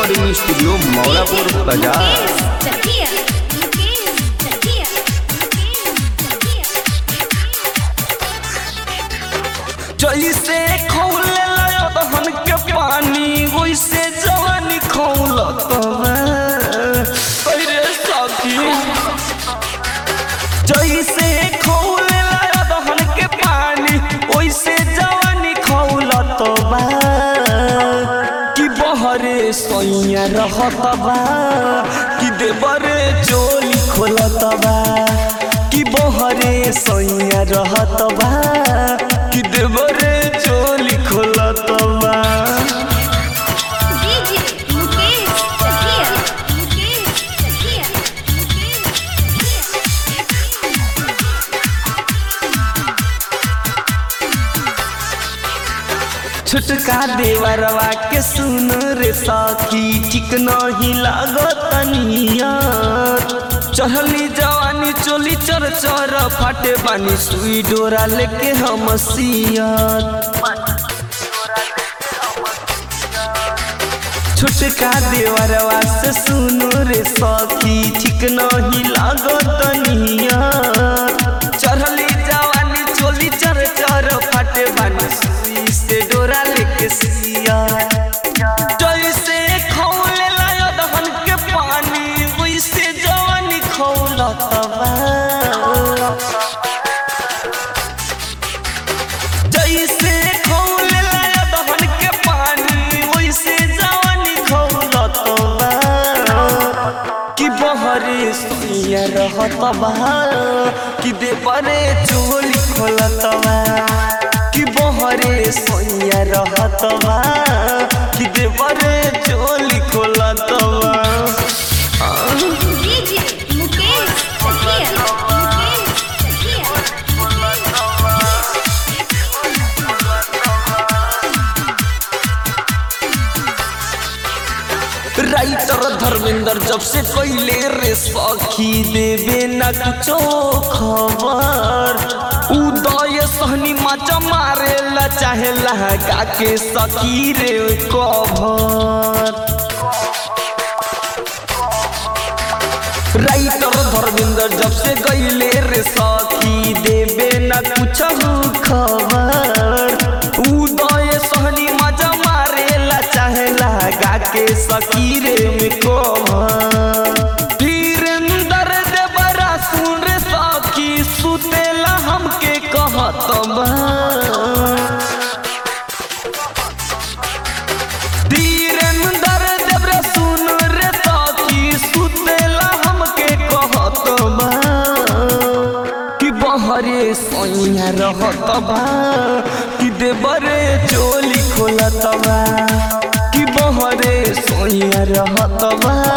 recording studio Maulapur बाजार जैसे खौले दहन के पानी वैसे जवानी खौलत अरे सखी जैसे खौले दहन के पानी वैसे जवानी खौलत बा कि बहरे सैया रहत बा कि देवरे चोली खोलत बा कि बहरे सैया रहत बा कि देवरे चोली खोलत बा छुटका देवरवा के सुन रे साथी ठीक नहीं लागत नियत चढ़ली जवानी चोली चर चर फाटे बानी सुई डोरा लेके हम सियत छुटका देवरवा से सुनो रे सखी ठीक नहीं लागत नियत चढ़ली जवानी चोली चर चर फाटे बानी सुई से डोरा लेके सिया जैसे खौले लायो दहन के पानी वैसे जवानी खौलत बा जैसे खौले लाया दहन के पानी वैसे जवानी खौलत बा कि बहरे सोइया रहत बा कि देवरे चोली खोलत बा कि बहरे सोइया रहत बा कि देवरे चोली खोलत बा राइटर धर्मेंद्र जब से कैले रे सखी देवे न कुछो खबर उदय सहनी माचा मारे ला चाहे लहका के सखी रे कभर राइटर धर्मेंद्र जब से गईले रे सखी देवे न कुछ खबर उदय सहनी मजा मारे ला चाहे लगा के सकी रे में कोभर धीरेन्द्र देवरा सुन रे सखी सुतेला हमके कहत बा धीरेन्द्र देवरा सुन रे सखी सुतेला हमके कहत बा कि बहरे सैया रहत बा कि देवरे चोली खोलत बा कि बहरे सैया रहत बा